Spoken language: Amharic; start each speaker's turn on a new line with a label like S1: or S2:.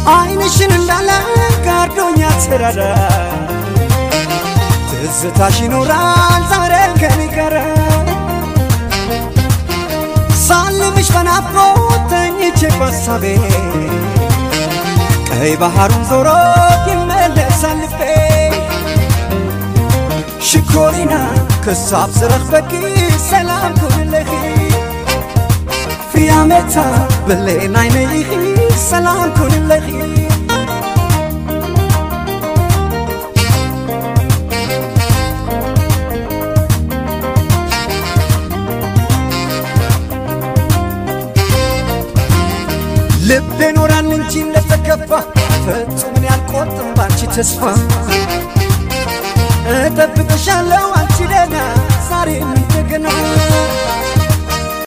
S1: አይንሽን እንዳለ ጋርዶኛ ትረዳ ትዝታሽ ይኖራል ዛሬ ከኔ ጋር ሳልምሽ በናፍቆት ተኝቼ በሳቤ ቀይ ባህሩን ዞሮ ይመለሳል ልቤ ሽኮሪና ክሳብ ዝረኽ በቂ ሰላም ኩንለኺ ፍያሜታ ብሌን ዓይነይኺ ሰላም ኩንለኺ ልቤ ኖራል እንጂ እንደተከፋ ፍጹምን ያልቆርጥም ባንቺ ተስፋ እጠብቅሻለሁ አንቺ ደህና ዛሬም እንደገና